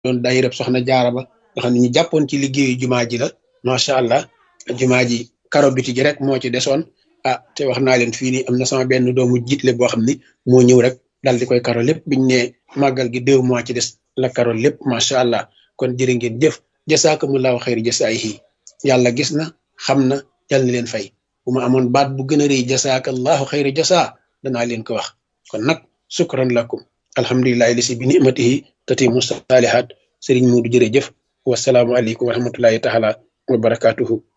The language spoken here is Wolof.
doon daayira soxna jaara ba nga xam ne ñu jàppoon ci liggéeyu jumaa ji la macha allah jumaa ji karo biti ji rek moo ci desoon ah te wax naa leen fii nii am na sama benn doomu jiitle boo xam ni moo ñëw rek dal di koy karo lépp biñ ne màggal gi deux mois ci des la karo lépp macha allah kon jërë ngeen jëf jasaakumullahu xayri jasaayihi yàlla gis na xam na yàlla na leen fay bu ma amoon baat bu gën a rëy jasaakallahu xayri jasaa danaa leen ko wax kon nag sukran lakum alhamdulilahi lisi bi nimatihi tatimu saalihat sëriñ Muudu jërëjëf wasalaamu aleykum wa rahmatullahi taala wa barakatuhu